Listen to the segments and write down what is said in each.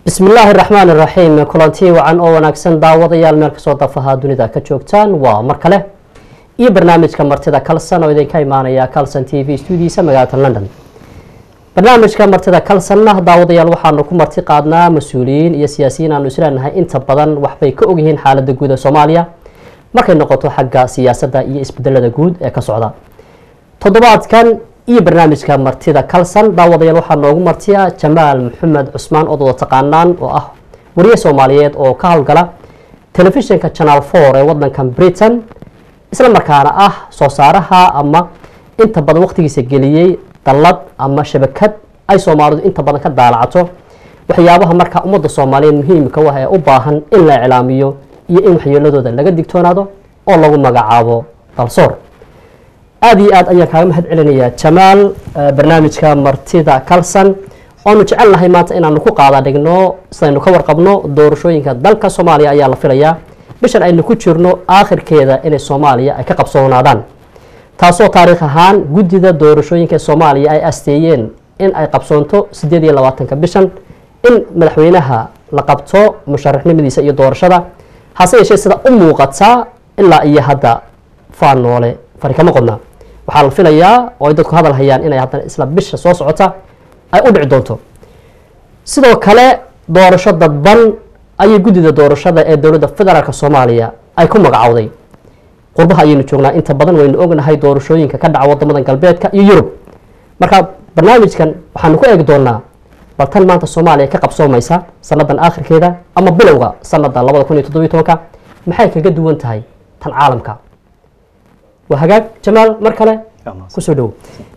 bismi illaahi raxmaan iraxiim kulanti wacan oo wanaagsan daawadayaal meel kasoo dafaha dunida ka joogtaan waa mar kale iyo barnaamijka martida calson oo idinka imaanaya calson t v stuudiisa magaalada london barnaamijka martida calsonna daawadayaal waxaanu ku marti qaadnaa mas-uuliyiin iyo siyaasiyiin aanu isleenahay inta badan waxbay ka ogyihiin xaalada guud ee soomaaliya markay noqoto xagga siyaasadda iyo isbedelada guud ee ka socda toddobaadkan iyo barnaamijka martida calson daawadayaal waxaa noogu martiya jamaal maxamed cusmaan ood wada taqaanaan oo ah wariye soomaaliyeed oo ka howlgala telefishinka channel four ee wadankan britain isla markaana ah soo saaraha ama inta badan waqtigiisa geliyey dallad ama shabakad ay soomaalidu inta badan ka daalacato waxyaabaha markaa ummadda soomaaliyeed muhiimka u ah ee u baahan in la iclaamiyo iyo in waxyeeladooda laga digtoonaado oo lagu magacaabo dalsoor aada iyo aad ayaan kaaga mahad celinayaa jamaal barnaamijka martida calson oonu jecel nahay maanta inaanu ku qaada dhigno sidaynu ka warqabno doorashooyinka dalka soomaaliya ayaa la filayaa bishan aynu ku jirno aakhirkeeda inay soomaaliya ay ka qabsoonaadaan taasoo taariikh ahaan guddida doorashooyinka soomaaliya ay asteeyeen in ay qabsoonto sideed iyo labaatanka bishan in madaxweynaha la qabto musharaxnimadiisa iyo doorashada hase yeeshee sida u muuqataa ilaa iyo hadda faan noole fari kama qodnaa waxaa la filayaa oo ay dadku hadal hayaan inay haddana isla bisha soo socota ay u dhici doonto sidoo kale doorasho dadban ayay guddida doorashada ee dowladda federaalk soomaaliya ay ku magacowday qurbaha ayaynu joognaa inta badan waynu ognahay doorashooyinka ka dhaca wadamadan galbeedka iyo yurub marka barnaamijkan waxaanu ku eegi doonaa bal tan maanta soomaaliya ka qabsoomaysa sanadan aakhirkeeda ama bilowga sanada labada kun iyo toddobiyo tobanka maxay kaga duwan tahay tan caalamka waa hagaag jamaal mar kale kusoo dhowo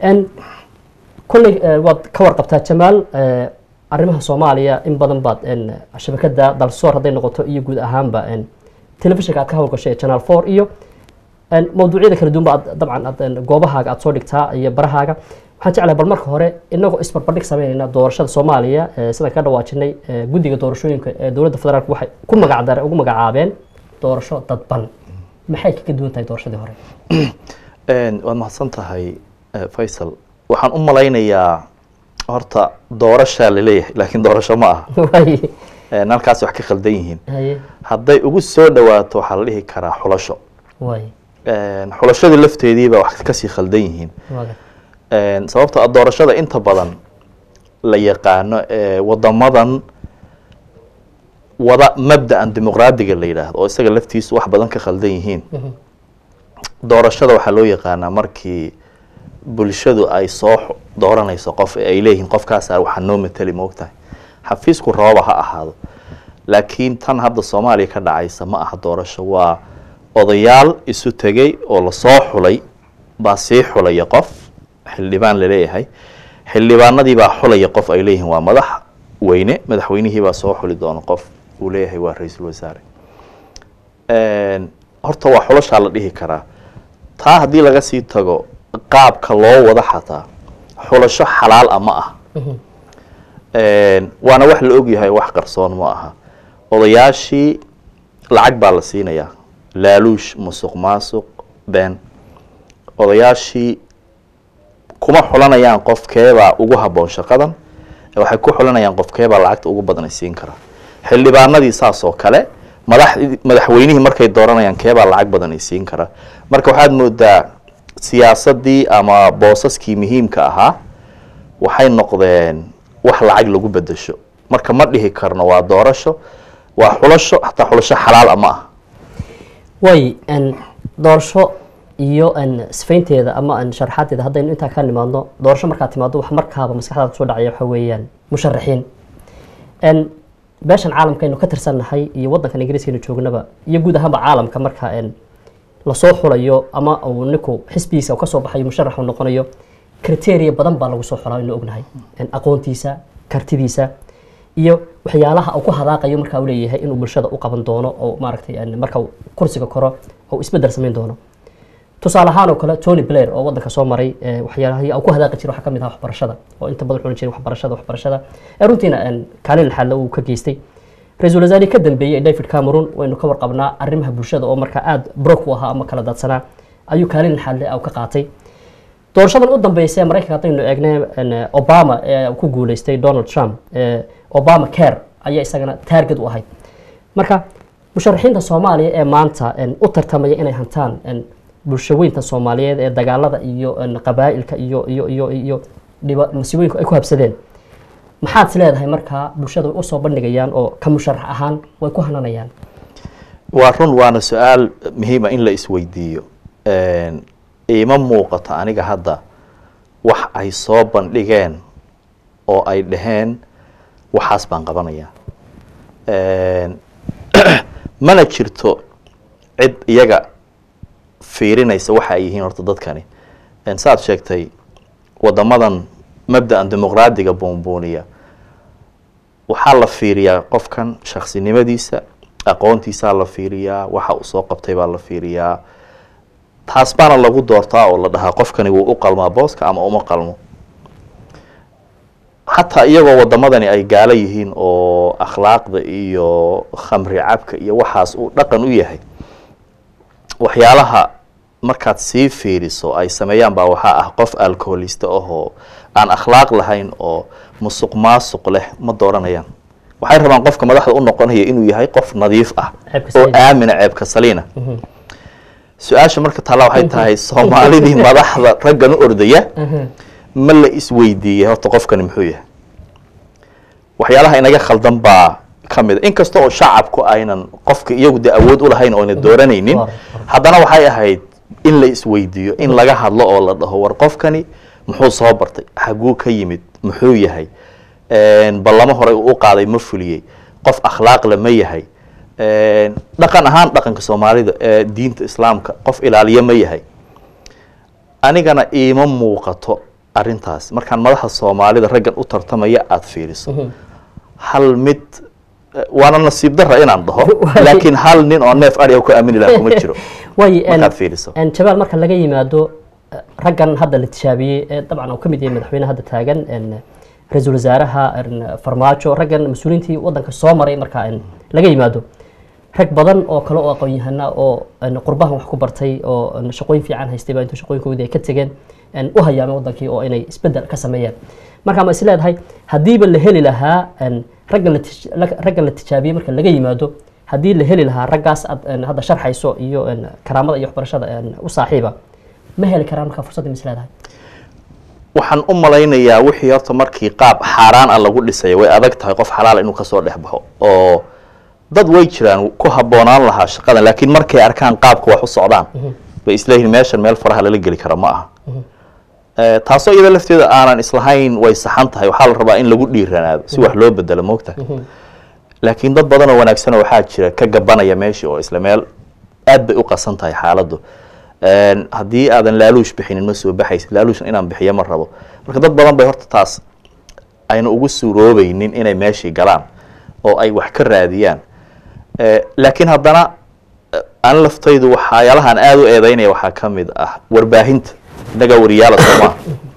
kolley waad ka warqabtaa jamaal arrimaha soomaaliya in badan baad shabakada dalsoor hadday noqoto iyo guud ahaanba telefishinka aad ka howlgashay channel four iyo mawduucyada kala duwan ba ad dabcan ad goobahaaga aad soo dhigtaa iyo barahaaga waxaan jeclahay bal marka hore inagoo isbarbardhig sameynayna doorashada soomaaliya sidaan ka dhawaajinay guddiga doorashooyinka ee dowladda federaalk waxay ku magacdar ugu magacaabeen doorasho dadban maxay kaga duwan tahay doorashadii hore waad mahadsan tahay faysal waxaan u malaynayaa horta doorashaa laleeyahay laakiin doorasho ma aha halkaas wax ka khaldan yihiin hadday ugu soo dhawaato waxaa la dhihi karaa xulasho xulashadii lafteediiba wax kasii khaldan yihiin sababto a doorashada inta badan la yaqaano ee wadamadan wada mabda-an dimuqraadiga la yidhaahdo oo isaga laftiisu wax badan ka khaldan yihiin doorashada waxaa loo yaqaanaa markii bulshadu ay soo dooranayso qof ay leeyihiin qofkaasa waxaa noo mateli moogtahay xafiisku rababa ha ahaado laakiin tan hadda soomaaliya ka dhacaysa ma aha doorasho waa odayaal isu tegey oo lasoo xulay baa sii xulaya qof xildhibaan laleeyahay xildhibaanadii baa xulaya qof ay leeyihiin waa madax weyne madaxweynihii baa soo xuli doona qof uu leeyahay waa ra-iisul wasaare horta waa xulashaa la dhihi karaa taa haddii laga sii tago qaabka loo wada xataa xulasho xalaal a ma ah waana wax la ogyahay wax qarsoon ma aha odayaashii lacag baa la siinayaa laaluush musuq maasuq been odayaashii kuma xulanayaan qofkeebaa ugu habboon shaqadan waxay ku xulanayaan qofkeebaa lacagta ugu badan ay siin karaa xildhibaanadii saas oo kale madax madaxweynihii markay dooranayaan keebaa lacag badan ay siin karaa marka waxaad moodaa siyaasadii ama boosaskii muhiimka ahaa waxay noqdeen wax lacag lagu bedesho marka ma dhihi karno waa doorasho waa xulasho hataa xulasho xalaal a ma ah way doorasho iyo sifaynteeda ama sharaxaadeeda haddaynu intaa ka nimaadno doorasho markaad timaado wax markaaba maskaxdaada kusoo dhacaya waxa weeyaan musharaxiin beeshan caalamkaynu ka tirsannahay iyo waddankan ingiriiskaynu joognaba iyo guud ahaanba caalamka marka lasoo xulayo ama uu ninku xisbigiisa kasoo baxayo musharax uu noqonayo criteria badan baa lagu soo xulaa inu ognahay aqoontiisa kartidiisa iyo waxyaalaha uu ku hadaaqayo marka uu leeyahay inuu bulshada u qaban doono oo maaragtay marka kursiga koro oo isbedel samayn doono tusaale ahaan oo kale tony blair oo waddanka soo maray waxyaalahii uu ku hadaaqi jiray waxaa ka mid ah waxbarashada oo inta badan xulan jiray waxbarashada waxbarashada runtiina kaalin xalle uu ka geystay ra-iisul wasaarihii ka dambeeyey david cameron waynu ka warqabnaa arrimaha bulshada oo markaa aada brok u ahaa ama kala daadsanaa ayuu kaalin xalle ka qaatay doorashadan u dambeysay ee maraykanka haddaynu eegnay obama ee ku guuleystay donald trump obama care ayaa isagana taarget u ahayd marka musharaxiinta soomaaliya ee maanta en, u tartamaya inay hantaan en, bulshaweynta soomaaliyeed ee dagaalada iyo en, qabaa'ilka iyo iyo iyo iyo dhiba masiibooyinka ay ku habsadeen maxaad is leedahay markaa bulshada way usoo bandhigayaan oo ka musharax ahaan way ku hananayaan waa run waana su-aal muhiima in la isweydiiyo iima muuqato aniga hadda wax ay soo bandhigeen oo ay dhaheen waxaas baan qabanayaa mana jirto cid iyaga fiirinaysa waxa ay yihiin horta dadkani saaad sheegtay wadamadan mabda-an dimuqraadiga buunbuuniya waxaa la fiiriyaa qofkan shaksinimadiisa aqoontiisaa la fiiriyaa waxa uu soo qabtay baa la fiiriyaa taas baana lagu doortaa oo la dhahaa qofkani wuu u qalmaa booska ama uma qalmo xataa iyagoo wadamadani ay gaalo yihiin oo akhlaaqda iyo khamri cabka iyo waxaas uu dhaqan u yahay waxyaalaha markaad sii fiiriso ay sameeyaan baa waxaa ah qof alcoholista ahoo aan akhlaaq lahayn oo musuq maasuq leh ma dooranayaan waxay rabaan qofka madaxda u noqonaya inuu yahay qof nadiif ah Ceebka oo saliina. aamina ceebka saliina su-aasha marka taalla waxay tahay soomaalidii madaxda raggan u ordaya ma la isweydiiyey horta qofkani muxuu yahay waxyaalaha inaga khaldan baa ka mid a inkasta oo shacabku aynan qofka iyagu dee awood u lahayn oo ayna dooranaynin Waaw. haddana waxay ahayd in la isweydiiyo in laga hadlo oo la dhaho war qofkani muxuu soo bartay xaguu ka yimid muxuu yahay ballamo horey uu u qaaday ma fuliyey qof akhlaaqle ma yahay dhaqan ahaan dhaqanka soomaalida ee diinta islaamka qof ilaaliye ma yahay anigana iima muuqato arintaas markaan madaxa soomaalida raggan u tartamaya aada fiiriso hal mid eh, waana nasiib dara inaan dhaho Waay. laakiin hal nin oo neef adhiga ku aamini laha kuma jiro waayo en- markaad fiiriso en jabaal marka laga yimaado eh, raggan hadda la tijaabiyey ee dabcan uu ka mid yahay madaxweyne hadda taagan en, ra-iisul wasaaraha en, farmaajo raggan mas-uuliyiintii wadanka soo maray marka en, laga yimaado rag badan oo kale oo aqoon-yahana oo en, qurbahan wax ku bartay oo en, shaqooyin fiican haystay baa intuu shaqooyinkoodii ay ka tegeen en, u hayaameen wadankii oo inay isbedel ka sameeyaan marka ma is leedahay haddiiba la heli lahaa en, ragga la tij- la- ragga la tijaabiyey marka laga yimaado haddii la heli lahaa raggaas aad en, hadda sharxayso iyo en, karaamada iyo waxbarashada en, u saaxiiba ma heli karaan marka fursadda ma is leedahay waxaan u malaynayaa wixii horta markii qaab xaaraan ah lagu dhisaya way adag tahay qof xalaal inuu kasoo dhex baxo oo dad way jiraan ku habboonaan lahaa shaqadan laakiin markay arkaan qaabka wax u socdaan bay isleeyihiin meeshan meel faraha lala geli kara ma aha Eh, taasoo iyada lafteeda aanan islahayn way saxan tahay waxaa la rabaa in lagu dhiiranaado si wax loo bedelo moogta laakiin dad badan oo wanaagsan waxaa jira ka gabanaya meeshii oo isla meel aad bay u qasan tahay xaaladdu En, haddii aadan laaluush bixinin ma soo baxaysid laaluushna inaan bixiyo ma rabo marka dad badan bay horta taas ayna ugu suuroobeynin inay meeshii galaan oo ay wax ka raadiyaan Eh, laakiin haddana eh, aan laftaydu waxyaalahan aada u eedeynaya waxaa ka mid ah warbaahinta innagaa wariyaala soomaa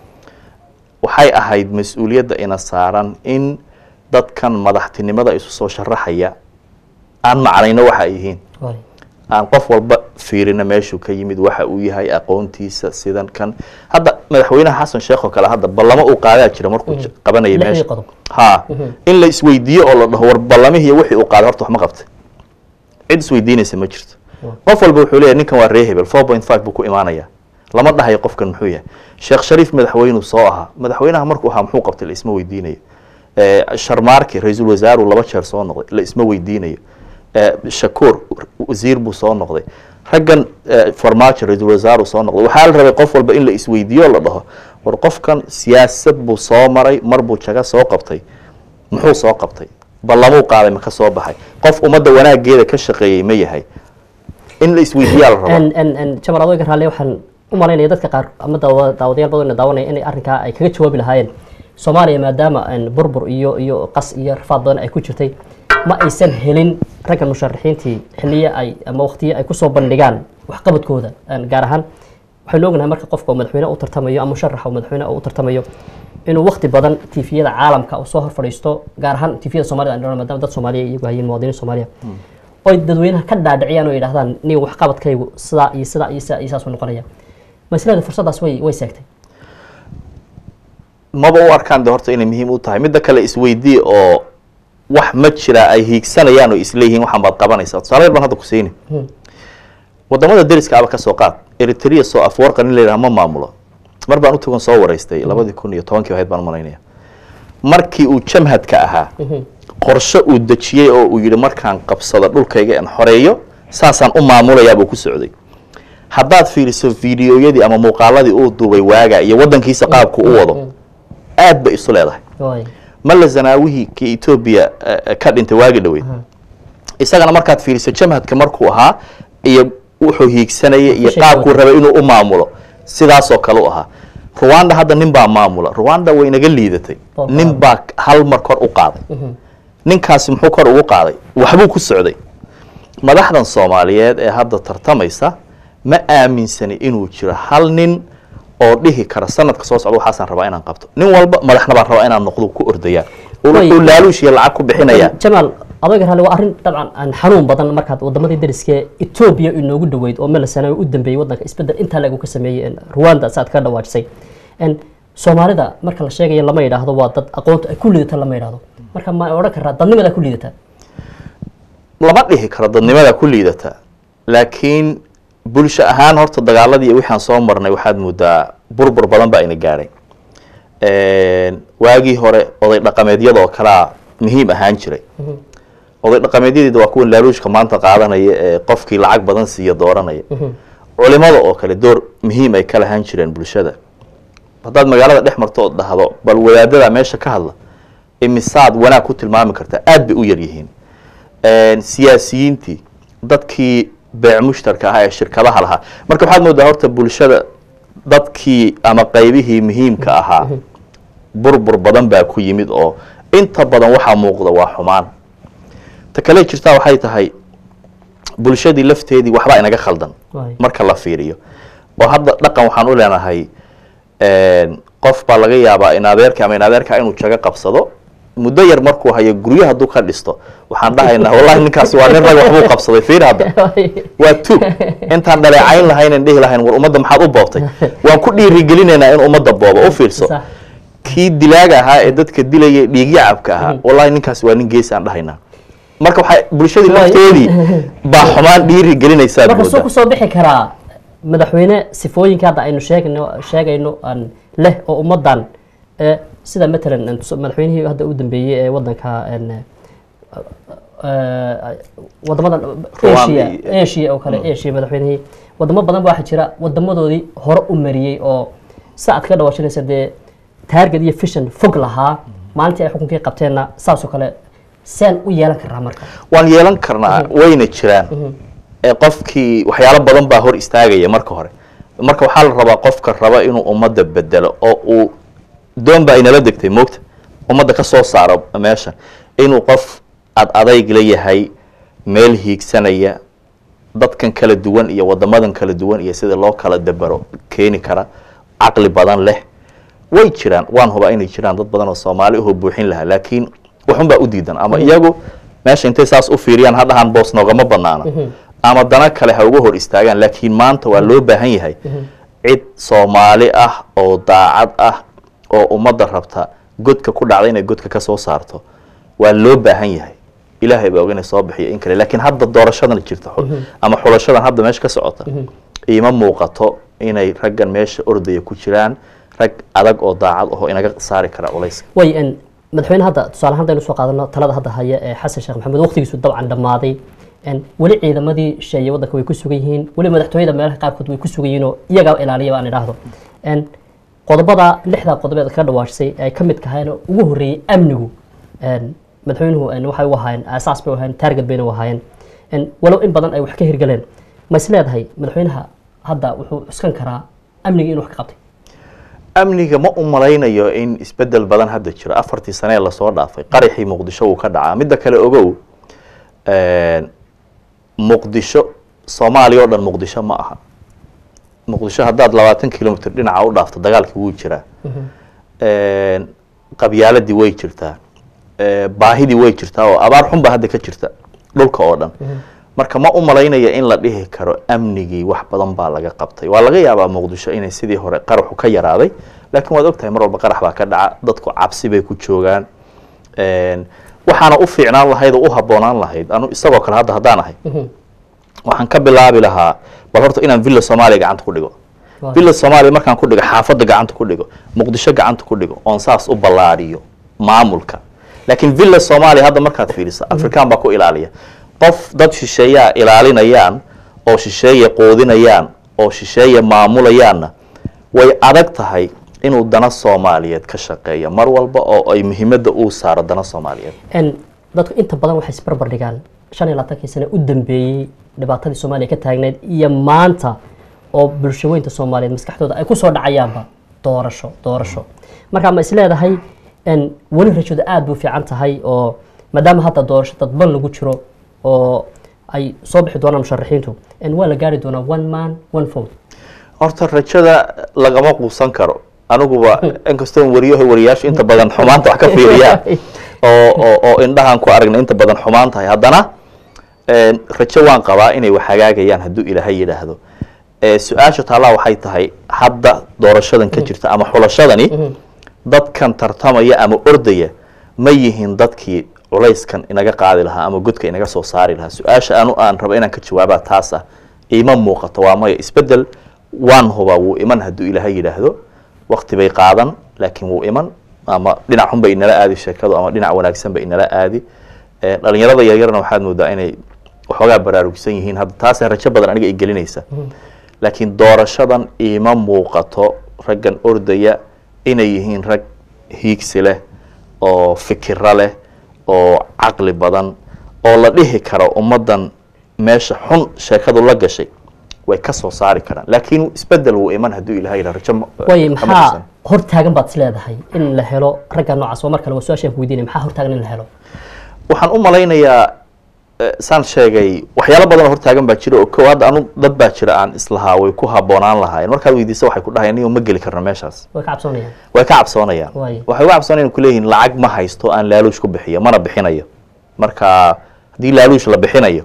waxay ahayd mas-uuliyadda ina saaran in dadkan madaxtinimada isu soo sharaxaya aan macnayno waxa ay yihiin Waay. aan qof walba fiirina meeshuu ka yimid waxa uu yahay aqoontiisa sidan kan hadda madaxweynaha xasan sheekh oo kale hadda ballamo uu qaadaa jira markuu j- qabanayay Lixdii meesha qodob. ha in la isweydiiyo oo la dhaho war ballamihii wixii uu qaaday horta wax ma qabtay cid isweydiinaysa ma jirto qof walba wuxuu leeyahay ninkan waa ree hebel four point five buu ku imaanaya lama dhahayo qofkan muxuu yahay sheekh shariif madaxweynuu soo ahaa madaxweynaha markuu ahaa muxuu qabtay la isma weydiinayo Eh, sharmaarki ra-iisul wasaaruu laba jeer soo noqday la isma weydiinayo Eh, shakuur wasiir buu soo noqday raggan eh, farmaajo ra-iisul wasaaruu soo noqday waxaa la rabay qof walba in la isweydiiyo oo la dhaho war qofkan siyaasad buu soo maray mar buu jaga soo qabtay muxuu soo qabtay ballamuu qaaday ma ka soo baxay qof ummadda wanaageeda ka shaqeeyey ma yahay in la isweydiiyaa la rabaa en en en jamal adooga raalle waxaan u malaynaya dadka qaar ama daawa- daawadayaal badan oo daawanaya inay arrinkaa ay kaga jawaabi lahaayeen soomaaliya maadaama en burbur iyo iyo qas iyo rafaad badan ay ku jirtay ma aysan helin ragga musharaxiintii xilliye ay ama waqtiye ay kusoo bandhigaan waxqabadkooda En gaar ahaan waxaynu ognahay marka qofka uu madaxweyne u tartamayo ama musharax uu madaxweyne u tartamayo inuu waqti badan tifiyada caalamka uu soo hor fadhiisto gaar ahaan tifiyada soomaalida aan dhahno maadaama dad soomaaliya iyagu hayiin muwaadiniin soomaaliya oy dadweynaha ka dhaadhiciyaan oo yidhahdaan nin waxqabadkaygu sidaa iyo sidaa iyo sidaa iyo saas u noqonaya maslada fursaddaas way way seegtay maba u arkaan de horta inay muhiim u tahay midda kale isweydii oo wax ma jira ay hiigsanayaan oo isleeyihiin waxaan baad qabanaysaa tusaale yar baan hadda ku siini wadamada deriska aba kasoo qaad eritrea soo afwarqa nin layidhaha ma maamulo mar baan u tagon soo wareystay labadii kun iyo tobankii ahayd baan malaynaya markii uu jamhadka ahaa qorshe uu dejiyey oo uu yidhi markaan qabsado dhulkayga aan xoreeyo saasaan u maamulayaabuu ku socday haddaad fiiriso fiidiyoyadii ama muuqaaladii uu duubay waaga iyo wadankiisa qaabku u wado aad bay isu leedahay waay malla zanaawihii kii etoobiya eh, ka dhintay waagi dhoweyd isagana markaad fiiriso jamhadka markuu ahaa iyo wuxuu hiigsanayay iyo Kushay qaabkuu wada. rabay inuu u maamulo sidaasoo kale u ahaa ruwanda hadda nin baa maamula ruwanda way naga liidatay Baba. nin baa hal mar kor u qaaday ninkaasi muxuu kor ugu qaaday waxbuu ku socday madaxdan soomaaliyeed ee hadda tartamaysa ma aaminsani inuu jiro hal nin oo dhihi kara sanadka soo socda waxaasaan rabaa inaan qabto nin walba madaxna baan rabaa inaan noqdo ku ordayaa oo Way- wuxuu laaluush iyo lacag ku bixinayaa jamaal adeega raalli waa arrin dabcan aan xanuun badan markaad wadamadii dariskee etoobiya inoogu dhoweyd oo meel sanawi u dambeeyey wadanka isbedel intaa lagu ka sameeyey en, rwanda saad ka dhawaajisay En, soomaalida marka la sheegayo lama yidhaahdo waa dad aqoonta ay ku liidata lama yidhaahdo marka ma odhan karaa dadnimadaa ku liidata lama dhihi karo dadnimada ku liidata laakiin bulsho ahaan horta dagaaladii iyo wixaan soo marnay waxaad moodaa burbur badan baa ina gaadhay waagii hore oday dhaqameedyada oo kalea muhiim ahaan jiray oday dhaqameedyadeeda waa kuwan laaluushka maanta qaadanaya ee qofkii lacag badan siiya dooranaya culimada oo kale door muhiim ay ka lahaan jireen bulshada haddaad magaalada dhex marto ood dhahdo bal wadaadada meesha ka hadla imisaad wanaag ku tilmaami kartaa aad bay u yar yihiin siyaasiyiintii dadkii beec mushtarka ahaa ee shirkadaha lahaa marka waxaad moodaa horta bulshada dadkii ama qaybihii muhiimka ahaa burbur badan baa ku yimid oo inta badan waxaa muuqda waa xumaan ta kale jirtaa waxay tahay bulshadii lafteedii waxbaa inaga khaldan Waay. marka la fiiriyo oo hadda dhaqan waxaan u leenahay qof baa laga yaabaa in adeerka ama in adeerka inuu jago qabsado muddo yar markuu hayo guryo hadduu ka dhisto waxaan dhahaynaa wallahi ninkaasi waa nin rag waxbuu qabsaday fiir hadda waa tuug intaan dhaleecayn lahaynan dhihi lahayn war ummadda maxaad u boobtay waan ku dhiirigelinaynaa in ummadda booba u fiirso Sax. kii dilaaga ahaa ee dadka dilaya dhiigyacabka ahaa wallahi ninkaasi waa nin geesi aan dhahaynaa marka waxay bulshadii Waay. lafteedii baa xumaan dhiiri gelinaysaa marka suu moodaa kusoo bixi karaa madaxweyne sifooyinka hadda aynu sheegayno sheegayno aan leh oo ummadan ee sida matalan aan tuso- madaxweynihii hadda u dambeeyey ee wadanka en, eh, wadamadan Rwanda asia iyo- asia oo kale asia madaxweynihii wadamo badan ba waxaa jira wadamadoodii hore u mariyey oo sa aad ka dhawaashanaysa dee target iyo vision fog lahaa maalintii ay xukunkii qabteenna saasoo kale seen u yeelan karaa marka waan yeelan karnaa wayna jiraan ee qofkii waxyaalo badan baa hor istaagaya marka hore marka waxaa la rabaa qofka raba inuu ummadda bedelo oo uu doon baa inala degtay moogta ummadda ka soo saaro meesha inuu qof ad adayg la yahay meel hiigsanaya dadkan kala duwan iyo wadamadan kala duwan iyo sida loo kala dabaro keeni kara caqli badan leh way jiraan waan hubaa inay jiraan dad badan oo soomaali ahoo buuxin lahaa laakiin waxun baa u diidan ama iyagu meesha intay saas u fiiriyaan hadhahaan boos noogama banaana ama dana kale ha uga hor istaagaan laakiin maanta waa loo baahan yahay cid soomaali ah oo daacad ah oo ummadda rabta godka ku dhacda inay godka ka soo saarto waa loo baahan yahay ilaahay baa og inay soo bixiyo in kale laakiin hadda doorashadan jirta xul- ama xulashadan hadda meesha ka socota iima muuqato inay raggan meesha ordaya ku jiraan rag adag oo daacad ahoo inaga saari kara culayska way en madaxweyne hadda tusaale haddaynu soo qaadano talada hadda haya ee xasan sheekh maxamed waqtigiisu dabcan dhammaaday en weli ciidamadii sheeye waddanka way ku sugan yihiin weli madaxtooyada meelaha qaarkood way ku sugan yihiin oo iyagaa ilaaliya baan idhaahdo en qodobada lixdaa qodobeed ka dhawaashay ay ka mid kahayeen oo ugu horreeyey amnigu en madaxweynuhu en waxay u ahaayeen aasaas bay u ahaayeen target bayna u ahaayeen en walow in badan ay wax ka hirgaleen ma is leedahay madaxweynaha hadda wuxuu cuskan karaa amnigii inuu wax ka qabtay amniga ma u malaynayo in isbedel badan hadda jiro afartii sane ee lasoo dhaafay qaraxii muqdisho wuu ka dhacaa midda kale ogow muqdisho soomaaliya oo dhan muqdisho ma aha muqdisho haddaad labaatan kilomitr dhinaca u dhaafto dagaalkii wuu jiraa qabyaaladii way jirtaa baahidii way jirtaa oo abaar xun baa hadda ka jirta dhulka oo dhan marka ma u malaynaya in la dhihi karo amnigii wax badan baa laga qabtay waa laga yaabaa muqdisho inay sidii hore qaraxu ka yaraaday laakiin waad ogtahay mar walba qarax baa ka dhaca dadku cabsi bay ku joogaan waxaana u fiicnaan lahayd oo u habboonaan lahayd anu isagoo kale hadda haddaan ahay waxaan ka bilaabi lahaa bal horta inaan villa soomaaliya gacanta ku dhigo Waaw. villa soomaaliya markaan ku dhigo xaafadda gacanta ku dhigo muqdisho gacanta ku dhigo oon saas u ballaariyo maamulka laakiin villa soomaaliya hadda markaad fiiriso afrikaan baa ku ilaaliya qof dad shisheeyaa ilaalinayaan oo shisheeye qoodinayaan oo shisheeye maamulayaanna way adag tahay inuu dana soomaaliyeed ka shaqeeyo mar walba oo ay muhiimadda uu saaro dana soomaaliyeed En dadku inta badan waxay isbarbar dhigaan shan iyo labaatankii sane u dambeeyey dhibaatadii soomaaliya ka taagneyd iyo maanta oo bulshaweynta soomaaliyeed maskaxdooda ay kusoo dhacayaanba doorasho doorasho marka ma isleedahay en weli rajadu aada buu fiican tahay oo maadaama hadda doorasho dadban lagu jiro oo ay soo bixi doonaan musharaxiintu en waa la gaari doonaa one man one vote horta rajada lagama quusan karo aniguba inkastoo wariyaha wariyaashu inta badan xumaanta wax ka fiiriyaan oo oo oo indhahan ku aragna inta badan xumaan tahay haddana een, rajo waan qabaa inay wax hagaagayaan hadduu ilaahay yidhaahdo ee, su-aasha taallaa waxay tahay hadda doorashadan ka jirta ama xulashadani dadkan tartamaya ama ordaya ma yihiin dadkii culayskan inaga qaadi lahaa ama godka inaga soo saari lahaa su-aasha anu aan rabo inaan ka jawaabaa taas ah ima muuqato waa maya isbedel waan hubaa wuu iman hadduu ilaahay yidhaahdo wakti bay qaadan laakiin wuu iman ama dhinac xun bay inala aadi sheekadu ama dhinac wanaagsan bay inala aadi Eh, dhalinyarada yaryarna waxaad moodaa inay waxoogaa baraarugsan yihiin hadda taasee rajo badan aniga ay gelinaysa laakiin doorashadan ima muuqato raggan ordaya inay yihiin rag hiigsi leh oo fikiro leh oo caqli badan oo la dhihi karo ummaddan meesha xun sheekadu la gashay way ka soo saari karaan laakiin isbedel wuu iman hadduu ilahay yidhaha rajo ma- waayo kama maxaa quusan. hor taagan baad is leedahay in la helo ragga noocaas oo mar kale waa su-aashaan ku weydiinaya maxaa hor taagan in la helo waxaan u malaynayaa eh, saan sheegay waxyaalo badan oo hortaagan baa jira oo kow hadda anu dad baa jira aan islahaa way ku habboonaan lahaayeen markaad weydiisa waxay ku dhahayaan niyo ma geli karno meeshaas way ka cabsoonayaan way ka cabsoonayaan Waayo. waxay uga cabsoonayaan kuleeyihiin lacag ma haysto aan laaluush ku bixiyo mana bixinayo marka haddii laaluush la bixinayo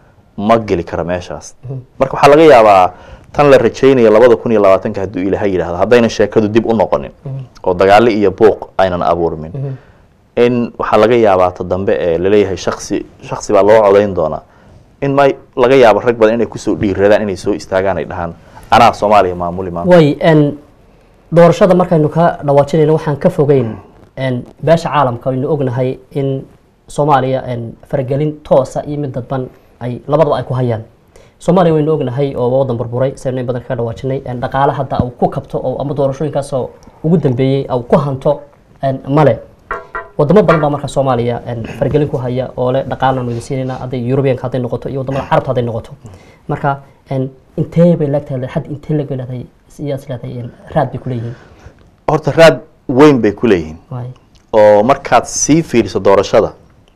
ma geli karo meeshaas marka waxaa laga yaabaa tan la rajaynaya labada kun iyo labaatanka hadduu ilaahay yidhahdo haddayna sheekadu dib u noqonin oo dagaalo iyo buuq aynan abuurmin in waxaa laga yaabaa ta dambe ee laleeyahay shaksi shaksi baa loo codayn doonaa in may laga yaabo rag badan inay kusoo dhiiradaan inay soo istaagaan ay dhahaan anaa soomaaliya maamuli maanta way n doorashada markaynu ka dhawaajinayno waxaan ka fogeyn n beesha caalamka aynu ognahay in soomaaliya n faragelin toosa iyo mid dadban ay labadaba ay ku hayaan soomaaliya waynu ognahay oo waa wadan burburay saynu in badan kaga dhawaajinay n dhaqaale hadda uu ku kabto oo ama doorashooyinkaasoo ugu dambeeyey au ku hanto n male wadamo badan baa marka soomaaliya n faragelin ku haya oo le dhaqaalaan wada siinayna hadday eurubianka hadday noqoto iyo wadamada carabta hadday noqoto marka n intee bay leegtahay had intee lag leedahay siyaas leedahay n raad bay kuleeyihiin horta raad weyn bay ku leeyihiin waay oo markaad sii fiiriso doorashada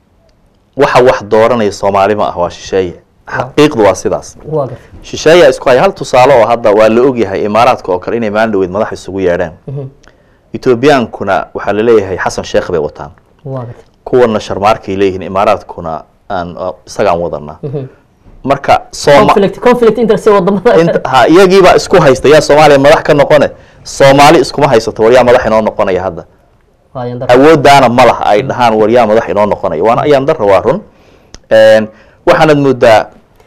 waxa wax dooranaya soomaali ma ah waa shisheeye xaqiiqdu waa sidaas waa gartay shisheeyaa isku haya hal tusaale oo hadda waa la ogyahay imaaraadka oo kale inay maalin dhaweyd madax isugu yeedheen etoobiyaankuna waxaa laleeyahay xasan sheekh bay wataan waa gartay kuwana sharmaarkay leeyihiin imaaraadkuna aan isagaan wadanaa marka sooma conflict conflict interest ee wadamada inta ha iyagiibaa isku haysta yaa soomaaliya madax ka noqone soomaali iskuma haysato war yaa madax inoo noqonaya hadda waa yandar awoodaana ma laha ay dhahaan war yaa madax inoo noqonaya waana ayaan dara waa run Een, waxaanad moodaa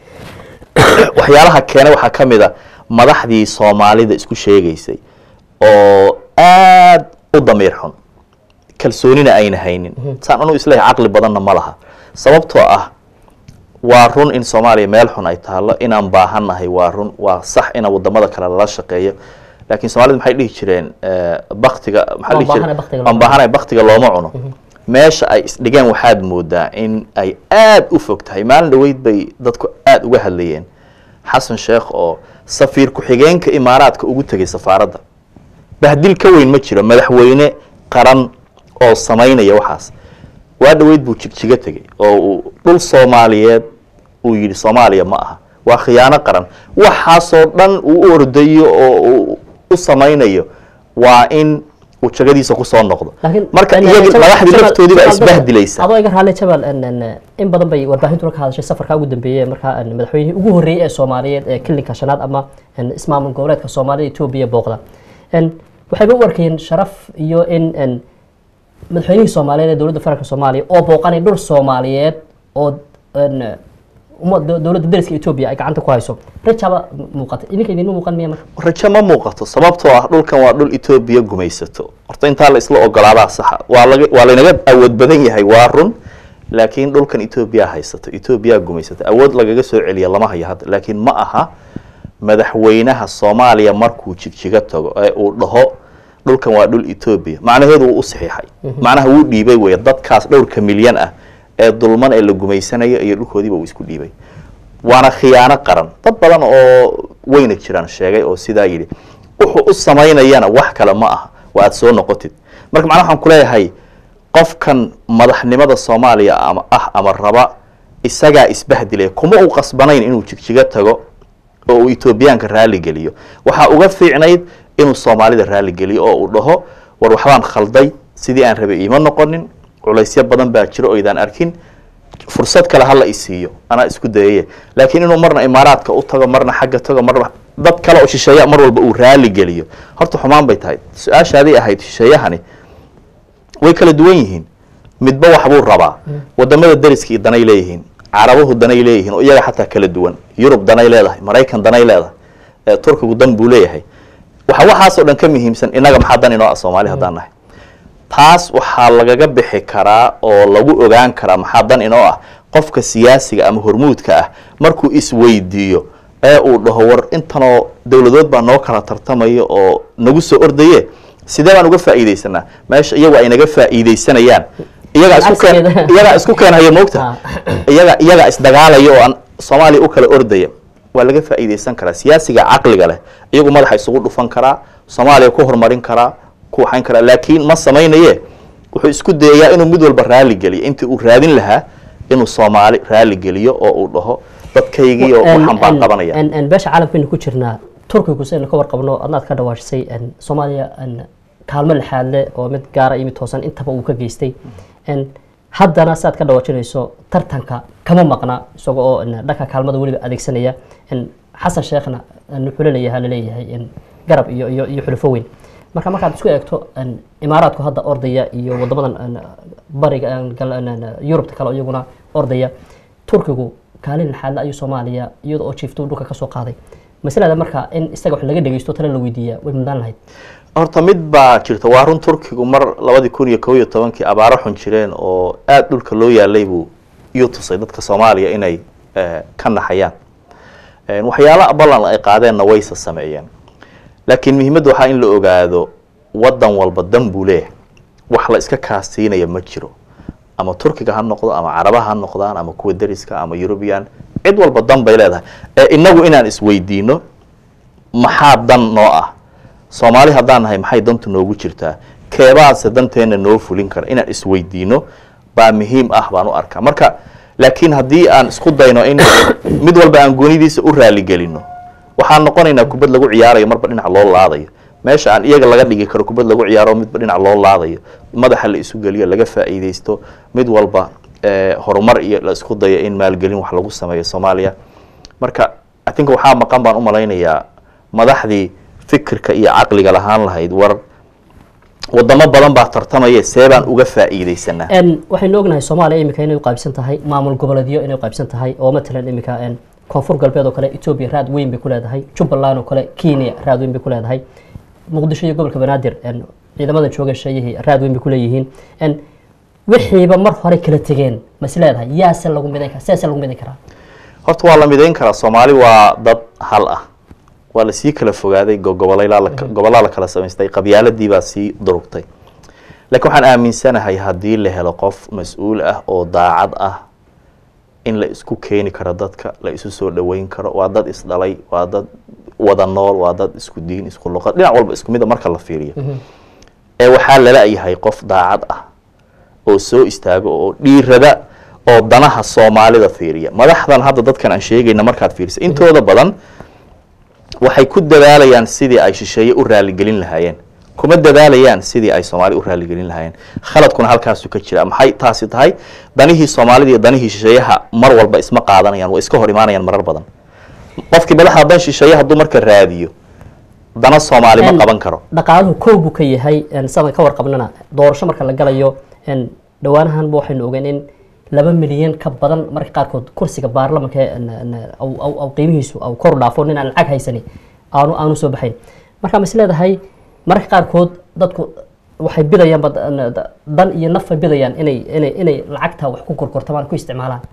waxyaalaha keena waxaa ka mid a madaxdii soomaalida isku sheegaysay oo aad u damiir xun kalsoonina ayna haynin saan anu isleeyahay caqli badanna ma laha sababtoo ah waa run in soomaaliya meel xun ay taalo inaan baahannahay waa run waa sax ina wadamada kale lala shaqeeyo laakiin soomaalida maxay dhihi jireen eh, baktiga maxaa Waan dhihi jireen- baahanahay baktiga waan looma baahanahay baktiga looma cuno meesha ay isdhigeen waxaad moodaa in ay aad u fog tahay maalin dhaweyd bay dadku aad uga hadlayeen xasan sheekh oo safiir ku-xigeenka imaaraadka ugu tegay safaaradda bahdil ka weyn ma jiro madaxweyne qaran oo samaynaya waxaas waa dhaweyd buu jigjiga tegey oo uu dhul soomaaliyeed uu yidhi soomaaliya ma aha waa khiyaano qaran waxaasoo dhan uu u ordayo oo uu u samaynayo waa in uu jagadiisa kusoo noqdo laakiin marka yani iyagii Jabal- madaxdii Jabal- laftoodii baa Jabal- isbahdilaysa adoo iga raali jabal n- n- in badan bay warbaahintuna ka hadashay safarka ugu dambeeyey markaa n- madaxweynihii ugu horreeyey ee soomaaliyeed ee kilinka shanaad ama n- ismaamul goboleedka soomaalida etoobiya booqda n waxayba u arkayeen sharaf iyo in n madaxweynihii soomaaliyeed ee dowladda federaalk soomaaliya oo booqanay dhul soomaaliyeed oo een, umma- do- dowladda dariska etoobiya ay gacanta ku hayso rajaba muuqata idinka idinma muuqan miya marka rajo ma muuqato sababtoo ah dhulkan waa dhul etoobiya gumaysato horta intaa la isla ogolaadaa saxa waa laga waa laynaga awood badan yahay waa run laakiin dhulkan etoobiya haysato etoobiya gumaysato awood lagaga soo celiya lama hayo hadda laakiin ma aha madaxweynaha soomaaliya markuu jigjiga tago ee uu dhaho dhulkan waa dhul etoobiya macnaheedu wuu u saxiixay macnaha wuu dhiibay wey dadkaas dhowrka milyan ah ee dulman ee la gumaysanayo iyo dhulkoodiiba uu isku dhiibay waana khiyaano qaran dad badan oo weyna jiraan sheegay oo sidaa yidhi wuxuu u samaynayana wax kale ma aha waa aad soo noqotid marka macnaha waxaan kuleeyahay qofkan madaxnimada soomaaliya ama ah ama raba isagaa isbahdilay kuma uu qasbanayn inuu jigjiga tago oo uu etoobiyaanka raali geliyo waxaa uga fiicnayd inuu soomaalida raali geliyo oo uu dhaho war waxbaan khalday sidii aan rabay iima noqonin culaysyo badan baa jiro oo idaan arkin fursad kale hala isiiyo anaa isku dayaye laakiin inuu marna imaaraadka u tago marna xagga tago marna dad kale oo shisheeya mar walba uu raali geliyo horta xumaan bay tahay su-aashaaday ahayd shisheeyahani way kala duwan yihiin midba waxbuu rabaa wadamada dariskii danay leeyihiin carabuhu danay leeyihiin oo iyaga xataa kala duwan yurub danay leedahay maraykan danay leedahay ee turkigu dan buu leeyahay waxa waxaasoo dhan ka muhiimsan inaga maxaa dan inoo ah soomaali haddaan nahay taas waxaa lagaga bixi karaa oo lagu ogaan karaa maxaa dan inoo ah qofka siyaasiga ama hormuudka ah markuu isweydiiyo ee uu dhaho war intanoo dowladood baa noo kala tartamaya oo nagu soo ordaye sidee baan uga faa'iidaysanaa meesha iyagu ay naga faa'iidaysanayaan iyagaa isku keen Cagsigeeda. iyagaa isku keenhaya moogta iyaga iyagaa isdagaalaya oo aan soomaaliya u kala ordaya waa laga faa'iidaysan karaa siyaasiga caqliga leh iyagu madaxa isugu dhufan karaa soomaaliya ku horumarin karaa ku waxayn karaa laakiin ma samaynaye wuxuu isku dayayaa inuu mid walba raali geliyo intii uu raadin lahaa inuu soomaali raali geliyo oo uu dhaho dadkaygii oo waxaan baan qabanaya En- en beesha caalamkaynu ku jirnaa turkigu saynu ka warqabno adnaad ka dhawaajisay en, soomaaliya en, kaalmo lixaad leh oo mid gaara iyo mid toosan intaba uu ka geystay En, haddana siaad ka dhawaajinayso tartanka kama maqna isaga oo en, dhanka kaalmada weliba adeegsanaya En, xasan sheekhna en, wuxuu laleeyahay laleeyahay en, garab iyo iyo iyo xulufo weyn marka markaad isku eegto en, imaaraadku hadda ordaya iyo wadamadan en, bariga en, gal- en, en, yurubta kale iyaguna ordaya turkigu kaalin lixaadle ayuu soomaaliya iyada oo jiiftuu dhulka ka soo qaaday masalada marka in isaga wax laga dhegeysto tale la weydiiya way mudaan lahayd horta mid baa jirta waa run turkigu mar labadii kun iyo kow iyo tobankii abaaro xun jireen oo aada dhulka loo yaalay buu iyuu tusay dadka soomaaliya inay eh, ka naxayaan Eh, waxyaala ballan ay qaadeenna wayse sameeyeen laakiin muhiimadda waxaa in la ogaado wadan walba dan buu leeyahay wax la iska kaasiinaya ma jiro ama turkiga ha noqdo ama carabaha ha noqdaan ama kuwa dariska ama eurubian cid walba dan bay leedahay ee inagu inaan isweydiino maxaa dan noo ah soomaali haddaan nahay maxay dantu noogu jirtaa keebaase danteena noo fulin kara inaan isweydiino baa muhiim ah baan u arkaa marka laakiin haddii aan isku dayno in mid walba aan goonidiisa u raaligelino waxaan noqonaynaa kubad lagu ciyaarayo marba dhinac loo laadayo meesha aan iyaga laga dhigi karo kubad lagu ciyaaro midba dhinac loo laadayo madaxa la isu geliyo laga faa'iidaysto mid walba eh, horumar iyo la isku dayo in maalgelin wax lagu sameeyo soomaaliya marka i think waxaa maqan baan u malaynayaa madaxdii fikirka iyo caqliga lahaan lahayd war wadamo badan baa tartamaya see baan uga faa'iidaysanaa En, waxaynu ognahay soomaaliya imika inay u qaybsan tahay maamul goboleedyo inay u qaybsan tahay oo matalan imika en, koonfur galbeed oo kale etoobiya raad weyn bay ku leedahay jubbaland oo kale kenya raad weyn bay ku leedahay muqdisho iyo gobolka banaadir en, ciidamada jooga sheeyihii raad weyn bay ku leeyihiin En, wixiiba mar hore kala tegeen mas leedahay yaase lagu midayn karaa sidaase lagu midayn karaa horta waa la midayn karaa soomaali waa dad hal ah waa lasii kala fogaaday go- gobolay gobolaa la kala samaystay qabyaaladii baa sii durugtay laakiin waxaan aaminsanahay haddii la helo qof mas-uul ah oo daacad ah in la isku keeni karo dadka la isu soo dhoweyn karo waa dad isdhalay waa dad wada nool waa dad isku diin isku luqad dhinac walba isku mid a marka la fiiriyo ee waxaa lala yahay qof daacad ah oo soo istaago oo dhiirada oo danaha soomaalida fiiriya madaxdan hadda dadkan aan sheegayna markaad fiirisa intooda badan waxay ku dadaalayaan sidii ay shisheeye u raaligelin lahaayeen kuma dadaalayaan sidii ay soomaali u raaligelin lahaayeen khaladkuna halkaasu ka jira maxay taasi tahay danihii soomaalida iyo danihii shisheeyaha mar walba isma qaadanayaan way iska hor imaanayaan marar badan qofkii madaxda dan shisheeye hadduu marka raadiyo dana soomaali ma En- qaban karo dhaqaaluhu kow buu ka yahay en, sidaan ka warqabnana doorasho marka la galayo en, dhowaanahanba waxaynu ogeen in laba milyan ka badan marka qaarkood kursiga baarlamanka en, en, au- au au qiimihiisu au kor u dhaafo nin aan lacag haysani aanu aanu soo baxayn marka ma is leedahay mararka qaarkood dadku waxay bidayaan bad- en, da- dan iyo nafay bidayaan inay inay inay lacagta wax ku gorgortamaan ku isticmaalaan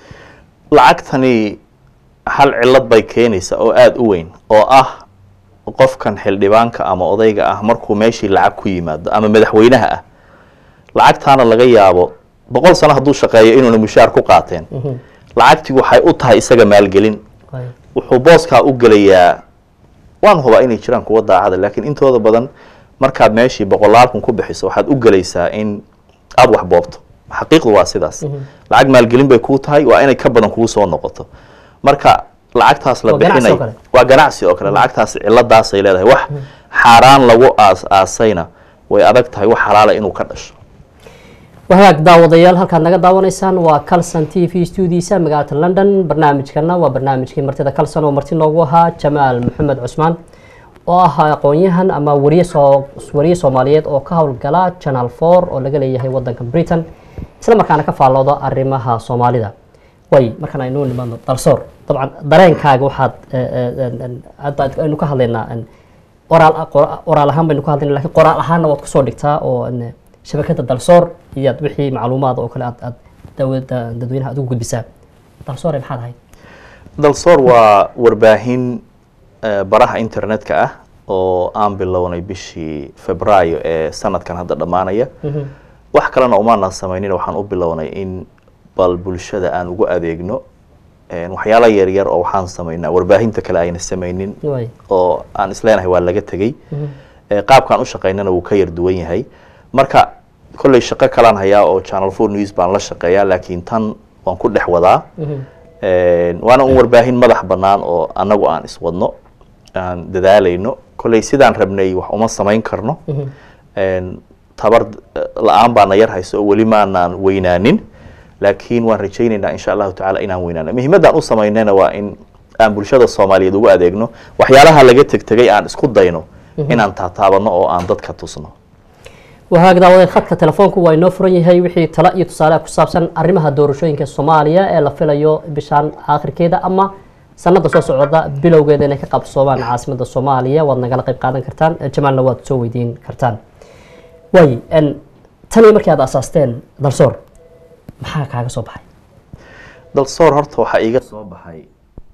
lacagtani hal cillad bay keenaysa oo aada u weyn oo ah qofkan xildhibaanka ama odayga ah markuu meeshii lacag ku yimaado ama madaxweynaha ah lacagtaana laga yaabo boqol sano hadduu shaqeeyo inuuna mushaar ku qaateen lacagtii waxay u tahay isaga maalgelin Waay. wuxuu booskaa u gelayaa waan hubaa inay jiraan kuwa daacada laakiin intooda badan markaad meeshii boqolaal kun ku bixiso waxaad u gelaysaa in aada wax boobto xaqiiqdu waa sidaas lacag maalgelin bay kuu tahay waa inay ka badan kuu soo noqoto marka lacagtaas la Waa ganacsi bixinay oo kale. waa ganacsi oo kale lacagtaas ciladaasay leedahay wax xaaraan lagu aas aasayna way adag tahay wax xalaala inuu ka dhasho wahagaag daawadayaal halkaad naga daawanaysaan waa calson t v stuudiisa magaalada london barnaamijkana waa barnaamijkii martida calson oo marti noogu ahaa jamaal maxamed cusmaan oo ah aqoon-yahan ama wariye soo wariye soomaaliyeed oo ka howlgala channel four oo laga leeyahay wadanka britain isla markaana ka faallooda arrimaha soomaalida way markaan aynu nimaadno dalsoor dabcan dareenkaaga waxaad eh, eh, en- en- hadda aynu ka hadlaynaa en, oraal qora- oraal ahaan baynu ka hadlayna lakin qoraal ahaanna waad kusoo dhigtaa oo en, shabakada dalsoor iyaad wixii macluumaad oo kale aad aad dawada dadweynaha aad ugu gudbisaa dalsoore maxaad ahayd dalsoor waa warbaahin eh, baraha internetka ah oo aan bilownay bishii febraayo ee sanadkan hadda dhammaanaya wax kalena umaanaan samaynin waxaan u bilownay in bal bulshada aan ugu adeegno Eh, waxyaala yaryar oo waxaan samaynaa warbaahinta kale ayna samaynin way oo aan isleenahay waa laga tegey Eh, qaabkaan u shaqaynana wuu ka yar duwan yahay marka kolley shaqo kalaan hayaa oo channel four news baan la shaqeeyaa laakiin tan waan ku dhex wadaa Eh, waana un warbaahin madax bannaan oo annagu aan iswadno aan dadaalayno kolley sidaan rabnay wax uma samayn karno En, tabar eh, la-aan baana yar hayso oo weli maanaan weynaanin laakiin waan rajaynaynaa insha allahu tacaala inaan weynaano muhiimaddaan u samaynayna waa in aan bulshada soomaaliyeed ugu adeegno waxyaalaha laga tegtegay aan isku dayno inaan taataabano oo aan dadka tusno wahaag daawadee khadka telefoonku waa inoo furan yahay wixii talo iyo tusaale ku saabsan arrimaha doorashooyinka soomaaliya ee la filayo bishaan aakhirkeeda ama sanada soo socda bilowgeeda inay ka qabsoomaan caasimada soomaaliya waad nagala qayb qaadan kartaan Eh, jamaalna waad soo weydiin kartaan waay en, tanii markii aad asaasteen dalsoor maxaa kaaga soo baxay dalsoor horta waxaa iiga soo baxay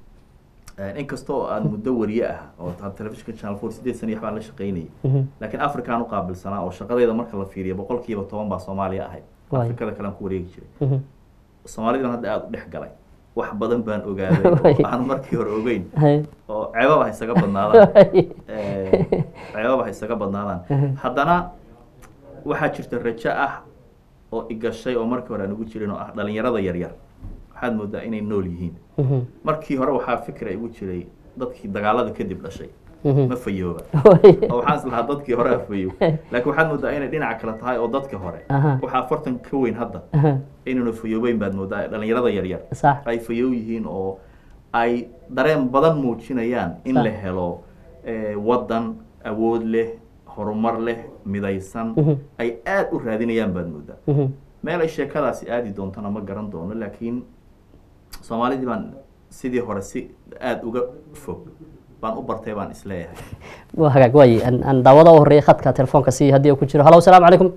inkasta oo aan muddo wariye ah oo taa telefishinka channel four sideed sana iyo waxbaan la shaqaynayay laakiin afrikaan u qaabilsanaa oo shaqadayda marka la fiiriyo boqol kiiba toban baa soomaaliya ahayd Waay. afrikada kalean ku wareegi jiray soomaalidan hadda aada u dhex galay wax badan baan ogaaday oo aan markii hore ogeyn Hay. oo ceebaba ha isaga badnaadaan Eh, ceebaba ha isaga badnaadaan haddana waxaa jirta rajo ah oo igashay oo markii hore aan ugu jirin oo ah dhalinyarada yaryar waxaad moodaa inay nool yihiin Mhm. markii hore waxaa fikra igu jiray dadkii dagaalada kadib dhashay Mhm. ma fayooba Waay. oo waxaan islahaa dadkii hore afayo laakiin waxaad moodaa inay dhinaca kale tahay oo dadka hore Aha. waxaa afartan ka weyn hadda Aha. inaynu fayoobeyn baad moodaa dhalinyarada yaryar sax ay fayow yihiin oo ay dareen badan muujinayaan in Sax. la helo eh, waddan awood leh horumar leh midaysan ay aada u raadinayaan baad moodaa Mhm. meel ay sheekadaasi aadi doontana ma garan doono laakiin soomaalidii baan sidii hore si aada uga fog baan u bartay baan isleeyahay waa hagaag waay aan aan daawada u horeeyay khadka telefoonka si haddii uu ku jiro halo asalaamu calaykum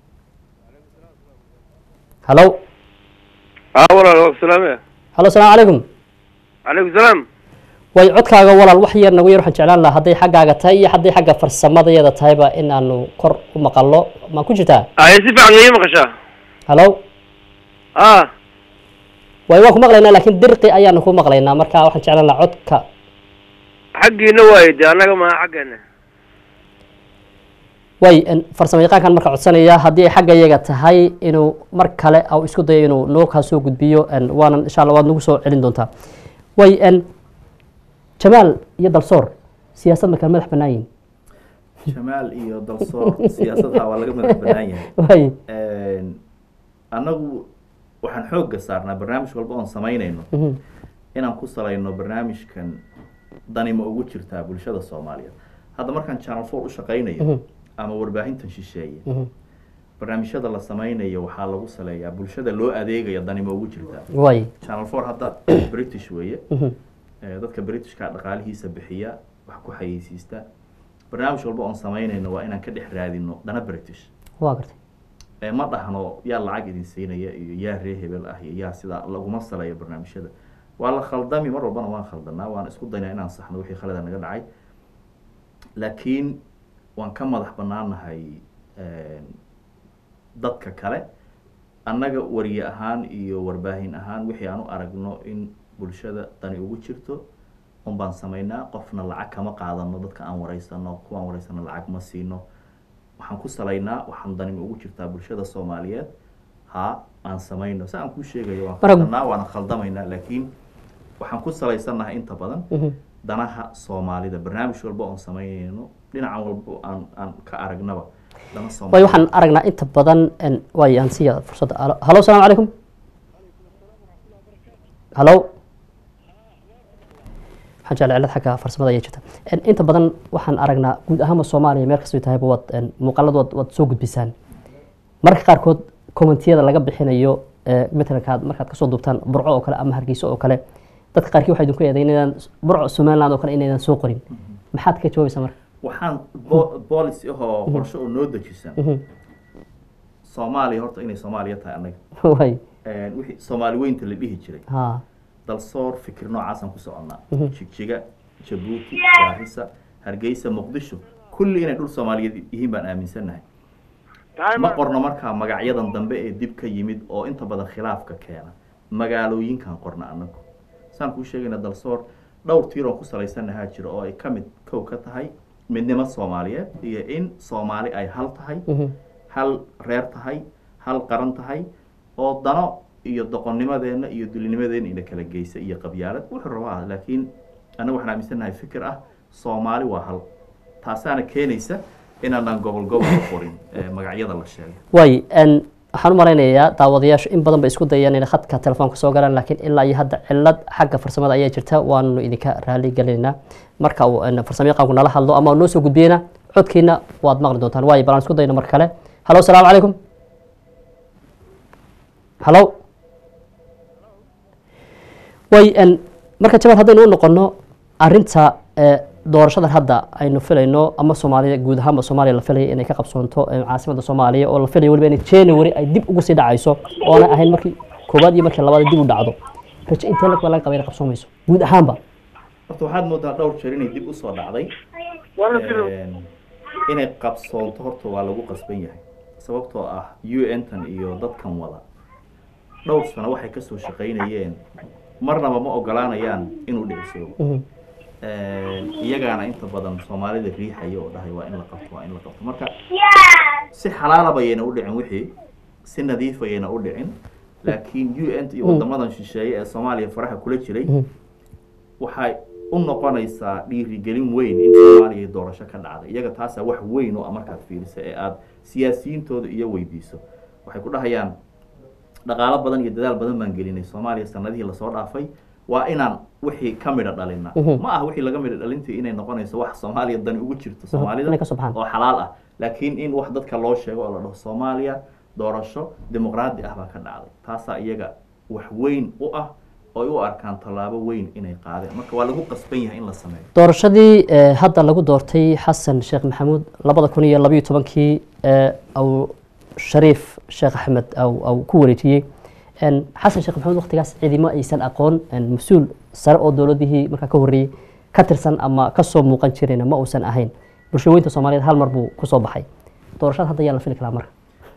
halo اه والله السلام halo asalaamu calaykum عليكم السلام way codkaaga walaal wax yar nagu yar waxaan jeclaan lahaa hadday xaggaaga tahay iyo hadday xagga farsamadayada tahayba in aanu kor u maqallo ma ku jirtaa اه يسيب عن غير مقشة halo اه way waan ku maqlaynaa laakiin dirqi ayaanu ku maqlaynaa marka waxaan jeclaan lahaa codka حقي نوايد انا ما حقنا way en, farsamo yaqaankan marka codsanaya haddii ay xagga iyaga tahay inuu mar kale au isku dayo inuu noo kaa soo gudbiyo en, waanan insha allah waad nagu soo celin doontaa way en, jamaal iyo dalsoor siyaasad markaa madax bannaan yihin jamaal iyo dalsoor siyaasadha waa laga madax bannaan yahay way annagu waxaan xoogga saarnaa barnaamij walba oon samaynayno inaan ku salayno barnaamijkan dani ma ugu jirtaa bulshada soomaaliyeed hadda markaan channel four u shaqaynayo ama warbaahintan shisheeye barnaamijyada la sameynayo waxaa lagu saleeyaa bulshada loo adeegayo danima ugu jirtaa way channel four hadda british weeye Eh, dadka britishka dhaqaalihiisa bixiya wax ku xayeysiista barnaamij walba oon samaynayno waa inaan ka dhex raadino dana british waa gartay Eh, ma dhahno yaa lacag idin siinaya iyo yaa ree hebel ah iyo yaa sidaa laguma saleeyo barnaamijyada waa la khaldami mar walbana waan khaldanaa waan isku daynaa inaan saxno wixii khalada naga dhacay laakiin waan ka madax banaanahay dadka kale annaga wariye ahaan iyo warbaahin ahaan wixii aan u aragno in bulshada dani ugu jirto un baan samaynaa qofna lacag kama qaadano dadka aan wareysano kuwaan wareysano lacag ma siino waxaan ku salaynaa waxaan danima ugu jirtaa bulshada soomaaliyeed ha aan samayno si aan kuu sheegayo waan Marag- khaldanaa waana khaldamaynaa laakiin waxaan ku salaysanahay inta badan danaha soomaalida barnaamij walba oon samaynayno dhinacan walba aan aan ka aragnaba dana way soomaali waxaan aragnaa inta badan en, way aan siiya fursadda Halo- halo asalaamu calaykum halo waxaan jeclay cilad xagga farsamada ayaa jirta En, inta badan waxaan aragnaa guud ahaanba soomaaliya meel kastoo tahayba waad en, muuqaalada waad, waad soo gudbisaan mararka qaarkood commentiyada laga bixinayo ee, matalankaad markaad kasoo duubtaan burco oo kale ama hargeysa oo kale dadka qaarkii waxay idinku eedayn inaan burco somaliland oo kale inaydan soo qorin maxaad ka jawaabaysaa marka waxaan bo- policy ahoo qorshe oo noo dejisan soomaaliya horta inay soomaaliya tahay annaga way wixii soomaali weynta la dhihi jiray ha dalsoor fikir noocaasaan ku soconnaa jigjiga jabuuti gaarisa hargeysa muqdisho kulli inay dhul soomaaliyeed yihiin baan aaminsannahay ma qorno markaa magacyadan dambe ee dib ka yimid oo inta badan khilaafka keena magaalooyinkan qorna anagu saan kuu sheegayna dalsoor dhowr tiir oon ku salaysanahaa jiro oo ay ka mid kow ka tahay midnimo soomaaliyeed iyo in soomaali ay hal tahay hal reer tahay hal qaran tahay oo dano iyo doqonnimadeenna iyo dulinimadeenna ina kala geysa iyo qabyaalad wuxuu rabaa laakiin annaga waxaan aaminsanahay fikir ah soomaali waa hal taasaana keenaysa inaanaan gobol gobol u qorin ee magacyada la sheegay way n waxaan u malaynayaa daawadayaashu in badan bay isku dayaan inay khadka telefoonka soo galaan laakiin ilaa iyo hadda cilad xagga farsamada ayaa jirta waanu idinka raali gelinaynaa marka uu n farsamo yaqaanku nala hadlo ama uu noo soo gudbiyena codkiina waad maqli doontaan waayo bal aan isku dayno mar kale halo asalaamu calaykum halo way n marka jawaab haddaynu u noqono arinta ee, doorashadan hadda aynu filayno ama soomaaliya guud ahaanba soomaaliya la filaya inay ka qabsoonto ee, caasimada soomaaliya oo la filayo weliba in january ay dib ugu sii dhacayso oona ahayn markii koowaad iyo markii labaad dib u dhacdo rajo intee lag baa laga qaba inay qabsoomayso guud ahaanba horta waxaad moodaa dhowr jeer inay dib usoo dhacday Een, inay qabsoonto horta waa lagu qasban yahay sababtoo ah u n tan iyo dadkan wada dhowr sano waxay kasoo shaqaynayeen marnaba ma ogolaanayaan inuu dhicisoobo Een, iyagaana inta badan soomaalida riixaya oo dhahay waa in la qabto waa in la qabto marka si xalaalaba ayayna u dhicin wixii si nadiif ayayna u dhicin laakiin u n iyo wadamadan shisheeye ee soomaaliya faraha kula jiray waxay u noqonaysaa dhiirigelin weyn in soomaaliya doorasho ka dhacday iyaga taasaa wax weyn oo ah markaad fiirisa ee aada siyaasiyiintooda iyo weydiiso waxay ku dhahayaan dhaqaalo badan iyo dadaal badan baan gelinay soomaaliya sanadihii lasoo dhaafay waa inaan wixii ka midha dhalina ma aha wixii laga midha dhalintii inay noqonayso wax soomaaliya dani ugu jirto soomaalida inay ka soo baxaan. oo xalaal ah laakiin in wax dadka loo sheego oo la dhaho soomaaliya doorasho dimuqraadi ah baa ka dhacday taasaa iyaga wax weyn u ah oo ay u arkaan tallaabo weyn inay qaadeen marka waa lagu qasban yahay in la sameeyo doorashadii ee, hadda lagu doortay xasan sheekh maxamuud labada kun iyo labayo tobankii ee au shariif sheekh axmed au au ku wareejiyey En, xasan sheekh maxamuud waqtigaas ciidamo aysan aqoon en, mas-uul sare oo dowladihii markaa ka horreeyey ka tirsan ama kasoo muuqan jirayna ma uusan ahayn bulshooyinta soomaaliyeed hal mar buu kusoo baxay doorashada hadda yaa la fili karaa marka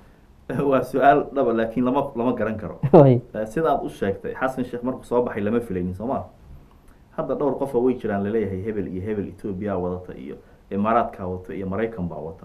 waa su-aal dhaba laakiin lama lama garan karo Way. Eh, sidaad u sheegtay xasan sheekh markuu soo baxay lama filaynin sooma hadda dhowr qofa way jiraan laleeyahay hebel iyo hebel etoobiya wadata iyo imaaraadkaa wata iyo maraykan baa wata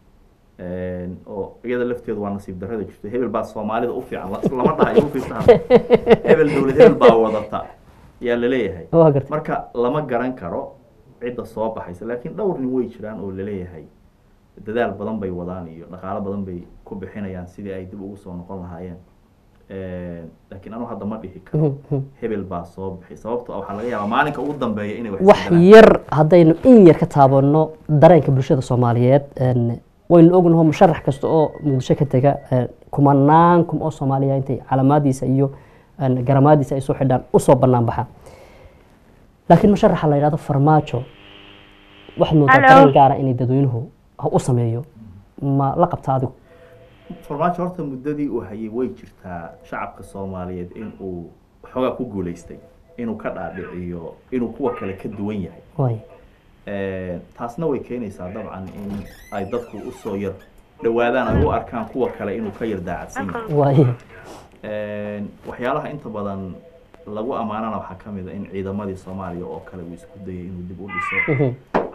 Een, oo iyada lafteedu waa nasiib darrada jirto hebel baa soomaalida u fiican la- lama dhahayo u fiirsa hadda. hebel dowlad hebel baa wadata yaa laleeyahay waa gartay marka lama garan karo cidda soo baxaysa laakiin dhowr nin way jiraan oo laleeyahay dadaal badan bay wadaan iyo dhaqaalo badan bay ku bixinayaan sidii ay dib ugu soo noqon lahaayeen laakiin anu hadda ma dhihi karo hebel baa soo bixi sababto ah waxaa laga yaabaa maalinka ugu dambeeya inay wax wax isbedelaan. yar haddaynu in yar ka taabanno dareenka bulshada soomaaliyeed een, waynu ognaho musharax kasta oo muqdisho ka tega een, kumanaan kum oo soomaaliya intay calaamaadiisa iyo een, garamaadiisa ay soo xidhaan usoo bannaan baxa laakiin musharaxa la yidhahdo farmaajo waxaad moodaa Hello. dareen gaara inay dadweynuhu ha u sameeyo ma la qabta adigu farmaajo horta muddadii uu hayay way jirtaa shacabka soomaaliyeed in uu xoogaa ku guulaystay inuu ka dhaadhiciyo inuu kuwa kale ka duwan yahay waay taasna way keenaysaa dabcan in ay dadku usoo yar dhawaadaan ay u arkaan kuwa kale inuu ka yar daacadsan yahay waay waxyaalaha inta badan lagu ammaanana waxaa ka mid a in ciidamadii soomaaliya oo kale uu isku dayay inuu dib u dhiso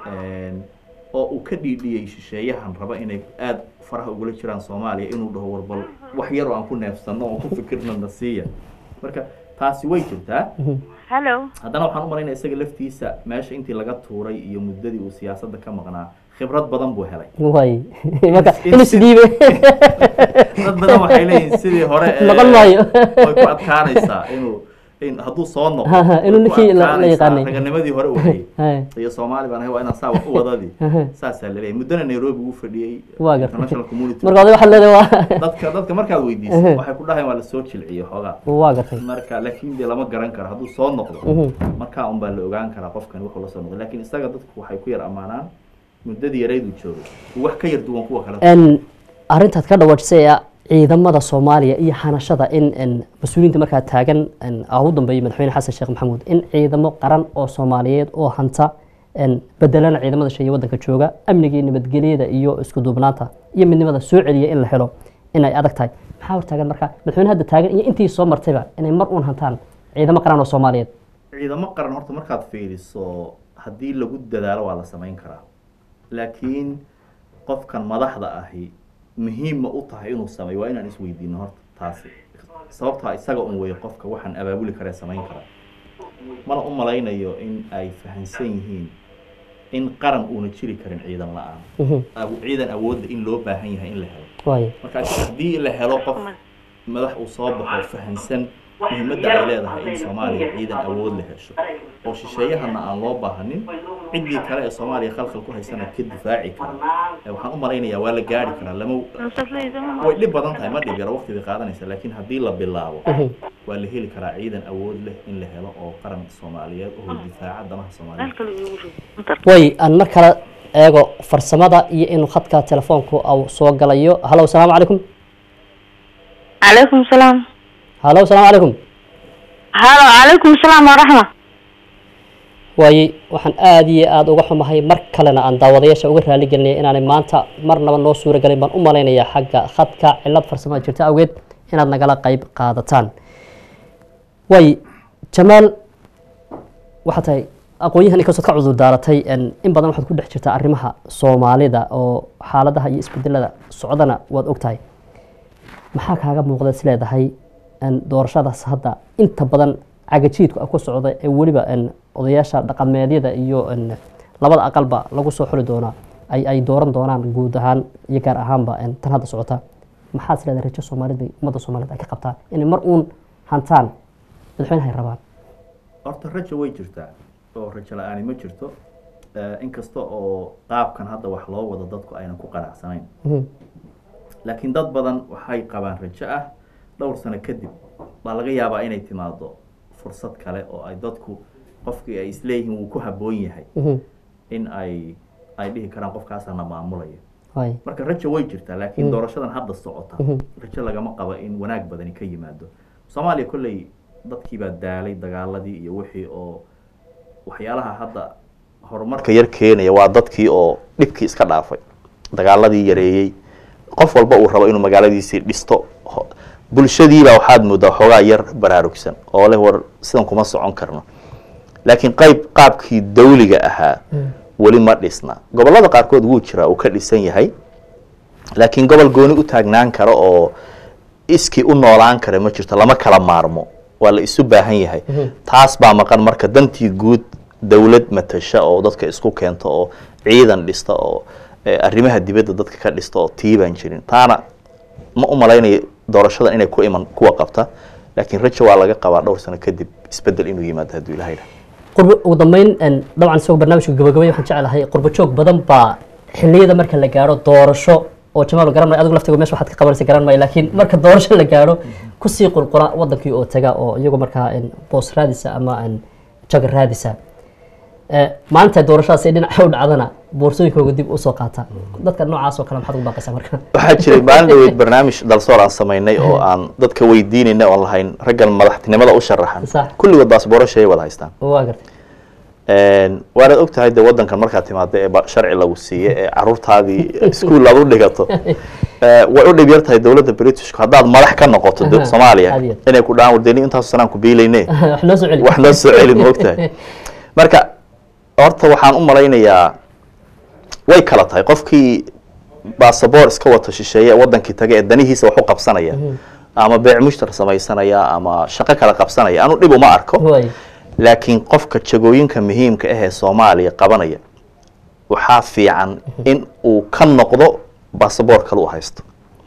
oo uu ka dhiidhiyey shisheeyahan raba inay aada faraha ugula jiraan soomaaliya inuu dhaho warbal wax yaroo aan ku neefsano oo ku fikirno na siiya marka taasi way jirtaa hello haddana waxaan u malaynaya isaga laftiisa meesha intii laga tuuray iyo muddadii uu siyaasadda ka maqnaa khibrad badan buu helay waay marka In- inuu isdhiibe dad badan waxay leeyihiin sidii hore ee, Noqon maayo. way ku adkaanaysaa inuu in hadduu soo noqdo Ha, ha, inuu way ku ninkii la- la adkaanaysaa yaqaanay. raganimadii hore uu hayay Hay. iyo soomaali baan ahay waa inaan saa wax u wadadii saasaa laleeyahay muddana nairobi uu fadhiyey Waa gartay. international community marka adiga waxaad leedahay waa dadka dadka markaad weydiisay waxay ku dhahayn waa lasoo jilciyo xoogaa waa gartay marka laakiin dee lama garan karo hadduu soo noqdo markaa un baa la ogaan karaa qofkan wuxuu la soo noqday laakiin isaga dadku waxay ku yar ammaanaan muddadii yarayduu joogay uu wax ka yar duwan kuwa kale n arrintaad ka dhawaajisay ee ciidamada soomaaliya iyo hanashada in n mas-uuliyiinta markaa taagan n aa ugu dambeeyay madaxweyne xasan sheekh maxamuud in ciidamo qaran oo soomaaliyeed oo hanta n bedelana ciidamada shay waddanka jooga amniga iyo nabadgelyada iyo isku duubnaanta iyo midnimada soo celiya in la helo in ay adag tahay maxaa hortaagan marka madaxweyne hadda taagan iyo intii soo martayba inay mar uun hantaan ciidamo qaran oo soomaaliyeed ciidamo qaran horta markaad fiiriso haddii lagu dadaalo waa la samayn karaa laakiin qofkan madaxda ahi muhiim ma u tahay inuu sameeyo waa inaan isweydiino horta taasi sababtaa isaga un weeye qofka waxaan abaabuli karee samayn karaa mana u malaynayo in ay fahansan yihiin in qaran uuna jiri karin ciidan la-aan Aw- ciidan awoodda in loo baahan yahay in la helo waay marka haddii la helo qof madax uu soo baxo fahansan muhiimadda ay leedahay in soomaaliya ciidan awood la hesho oo shisheeyahana aan loo baahanin ciddii kale ee soomaaliya khalkhal ku haysana ka difaaci kara ee waxaan u malaynayaa waa la gaari karaa lama way dhib badan tahay ma dhib yaro waqti bay qaadanaysa laakiin haddii la bilaabo waa la heli karaa ciidan awood leh in la helo oo qaran soomaaliyeed oo difaaca danaha soomaaliyeed way aan mar kale eego farsamada iyo inuu khadka telefoonku au soo galayo halo asalaamu calaykum calaykum salaam halo asalaamu calaykum halo calaykum salaam waraxma waaye waxaan aada iyo aada uga xumahay mar kalena aan daawadayaasha uga raali gelinaya inaanay maanta marnaba noo suura galin baan u malaynayaa xagga khadka cilad farsamada jirta awgeed inaad nagala qayb qaadataan waaye jamaal waxaa tahay aqoon-yahan inkastood ka cudur daaratay n in badan waxaad ku dhex jirtaa arrimaha soomaalida oo xaaladaha iyo isbedelada socdana waad ogtahay maxaa kaaga muuqda is leedahay n doorashadaas hadda inta badan cagajiidku ah ku socda ee weliba n odayaasha dhaqameedyada iyo n labada aqalba lagu soo xuli doonaa ay ay dooran doonaan guud ahaan iyo gaar ahaanba n tan hadda socota maxaa is leedahay rajo soomaalida ummadda soomaaliyed ay ka qabtaa inay mar uun hantaan madaxweynaha ay rabaan horta rajo way jirtaa oo rajo la-aani ma jirto Eh, inkasta oo qaabkan hadda wax loo wado dadku aynan ku qanacsanayn Mhm. laakiin dad badan waxay qabaan rajo ah dhowr sano kadib baa laga yaabaa inay timaado fursad kale oo ay dadku qofkii ay isleeyihiin wuu ku habboon yahay Mhm. in ay ay dhihi karaan qofkaasana maamulaya waay marka rajo way jirtaa laakiin doorashadan hadda socota rajo lagama qabo in wanaag badani ka yimaado soomaaliya kolley dadkiibaa daalay dagaaladii iyo wixii oo waxyaalaha hadda horumarka yar keenaya waa dadkii oo dhibkii iska dhaafay dagaaladii yareeyey qof walba uu rabo inuu magaaladiisii dhisto Ho- bulshadiibaa waxaad moodaa xoogaa yar baraarugsan oo leh war sidan kuma socon karno laakiin qayb qaabkii dawliga ahaa weli ma dhisna gobollada qaarkood wuu jiraa uu ka dhisan yahay laakiin gobol gooni u taagnaan kara oo iskii u noolaan kara ma jirto lama kala maarmo waa la isu baahan yahay taas baa maqan marka dantii guud dawlad matasha oo dadka isku keento oo ciidan dhista oo eh, arrimaha dibadda dadka ka dhista oo tiibaan jirin taana ma u malaynayo doorashadan inay ku iman kuwa qabta laakiin rajo waa laga qabaa dhowr sano kadib isbedel inuu yimaado hadduu ilahay dhaha qurbo ugu dambeyn een, dabcan isagoo barnaamijka gabagabay waxaan jeclahay qurbo joog badan baa xilliyada marka la gaaro doorasho oo jamaal garan maayo adigu laftiga meesha waxaad ka qabanaysa garan maayo laakiin marka doorasho la gaaro kusii qulqula wadankii oo taga oo iyagoo markaa een, boos raadisa ama een, jag raadisa Eh, maalinta doorashadaas ay dhinaca u dhacdana boorsooyinkooga dib usoo qaata dadka noocaas oo kale maxaad ugu baaqaysaa marka waxaa jiray maalin dhaweyd barnaamij dalsoor aan samaynay oo aan dadka weydiinayna oon lahayn raggan madaxtinimada u sharaxan Sax. kulligood baasboorashay wada haystaan waa gartay waanaad og tahay dee wadankan markaad timaado ee ba- sharci lagu siiye ee caruurtaadii iskuul aad u dhigato eh, way u dhib yar tahay dowladda britishku haddaad madax ka noqoto de- Aha, soomaaliya aad iyo aad. inay ku dhahaan wadani intaasu sanaan ku biilayne wax noo soo celi wax noo soo celin ma ogtahay marka horta waxaan u malaynayaa way kala tahay qofkii basaboor iska wata shisheeye ee wadankii taga ee danihiisa wax u qabsanaya ama beec mushtar samaysanaya ama shaqo kala qabsanaya anu dhib uma arko Waay. laakiin qofka jagooyinka muhiimka ah ee soomaaliya qabanaya waxaa fiican in uu ka noqdo basaboor kale u haysto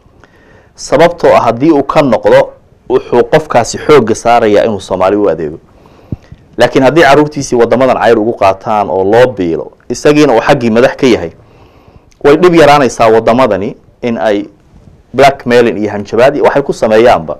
sababtoo ah haddii uu ka noqdo wuxuu qofkaasi xoogga saarayaa inuu soomaali u adeego laakiin haddii caruurtiisii wadamadan cayr ugu qaataan oo loo biilo isagiina uu xaggii madax ka yahay way dhib yaraanaysaa wadamadani in ay blackmailing iyo hanjabaad iyo waxay ku sameeyaanba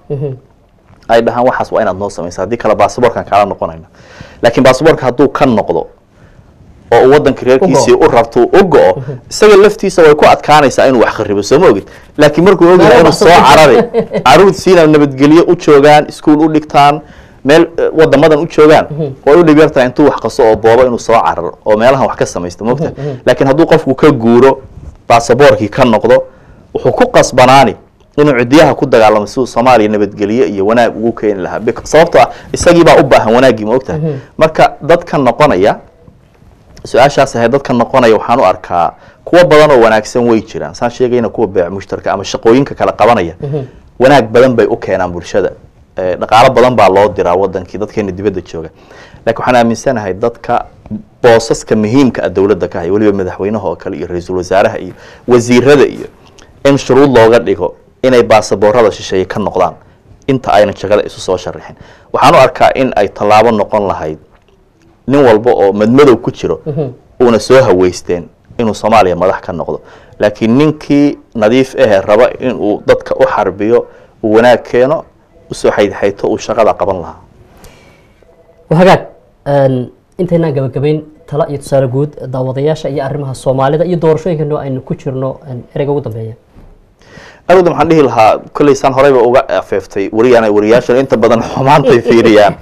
ay dhahaan waxaas waa inaad noo samaysa haddii kale basaboorkan kaala noqonayna laakiin basaboorka hadduu ka noqdo oo uu wadanka reerkiisii u rabto uu u go-o isaga laftiisa way ku adkaanaysaa inuu wax kharibo soo ma ogid laakiin markuu ogyahay inuu soo carari caruurtiisiina nabadgelyo u joogaan iskuul u dhigtaan meel eh, wadamadan u joogaan way u dhib yartahay intuu wax qaso oo boobo inuu soo cararo oo meelahan wax ka samaysto mogta laakiin hadduu qofku ka guuro basaboorkii ka noqdo wuxuu ku qasbanaani inuu cidiyaha ku dagaalamo siduu soomaaliya nabadgelyo iyo wanaag ugu keeni lahaa Bec- sababtoo ah isagii baa u baahan wanaaggii ma ogtahay marka dadka noqonaya su-aashaas ahayd dadka noqonaya waxaan u arkaa kuwo badan oo wanaagsan way jiraan saan sheegayna kuwa beec mushtarka ama shaqooyinka kala qabanaya wanaag badan bay u keenaan bulshada Eh, dhaqaalo badan baa loo diraa wadankii dadkeena dibadda jooga laakiin waxaan aaminsanahay dadka boosaska muhiimka ah dowladda ka haya weliba madaxweynaha oo kale iyo ra-iisul wasaaraha iyo wasiirada iyo in shuruud looga dhigo inay baasaboorada shisheeye ka noqdaan inta ayna jagada isu soo sharixin waxaan u arkaa in ay tallaabo noqon lahayd nin walba oo madmadow ku jiro uuna soo haweysteen inuu soomaaliya madax ka noqdo laakiin ninkii nadiif ahe raba inuu dadka u xarbiyo uu wanaag keeno usoo xaydxayto uu shaqada qaban lahaa hagaag intaynaan gabagabayn tala iyo tusaale guud daawadayaasha iyo arrimaha soomaalida iyo doorashooyinkano aynu ku jirno ereyga ugu dambeeya awda maxaan dhihi lahaa kolley saan horeyba uga afeeftay wariyaan wariyaashan inta badan xumaantay fiiriyaan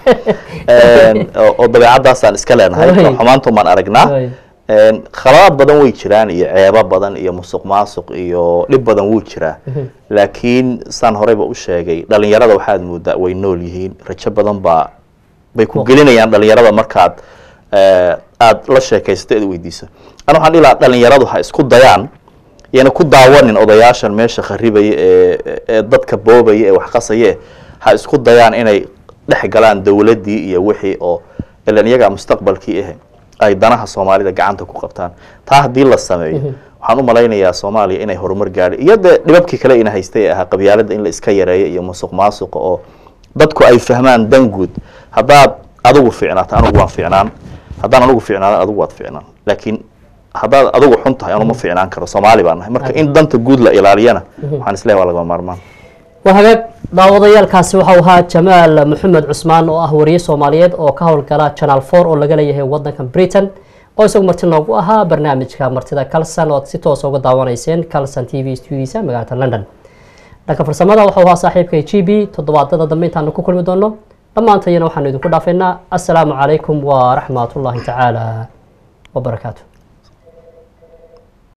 oo oo dabeecadaasaan iska leenahay Way. xumaantu maan aragnaa Way. khaladaad badan way jiraan iyo ceebo badan iyo musuq maasuq iyo dhib badan wuu jiraa laakiin saan horeyba u sheegay dhalinyarada waxaad moodaa way nool yihiin rajo badan baa bay ku gelinayaan dhalinyarada markaad eh, aad la sheekaysato eed weydiiso ana waxaan dhihi lahaa dhalinyaradu ha isku dayaan yana ku daawanin odayaashan meesha kharibaya ee ee dadka boobaya ee wax qasaya eh, ha isku dayaan inay dhex galaan dowladdii iyo wixii oo ilan iyagaa mustaqbalkii ah ay danaha soomaalida gacanta ku qabtaan taa haddii la sameeyo waxaan u malaynayaa soomaaliya inay horumar gaadhi iyo dee dhibabkii kale ina haystay ee ahaa qabyaaladda in la iska yareeyo iyo musuq maasuqa oo dadku ay fahmaan dan guud haddaad adigu fiicnaato anigu waan fiicnaan haddaan anigu fiicnaado adigu waad fiicnaan laakiin haddaad adigu xun tahay anu ma fiicnaan karo soomaali baan nahay marka in danta guud la ilaaliyana waxaan isleeyahay waa lagama maarmaan waa hagaag daawadayaalkaasi waxau ahaa jamaal maxamed cusmaan oo ah wariye soomaaliyeed oo ka howlgala channel four oo laga leeyahay wadankan britain oo isagu marti noogu ahaa barnaamijka martida calson oo aad si toosa uga daawanayseen calson t v studiisa magaalada london dhanka farsamada waxau ahaa saaxiibkay g b toddobaadada dambe intaanu ku kulmi doono dhammaantayana waxaanu idinku dhaafaynaa assalaamu calaykum waraxmatullaahi tacaala wabarakaatu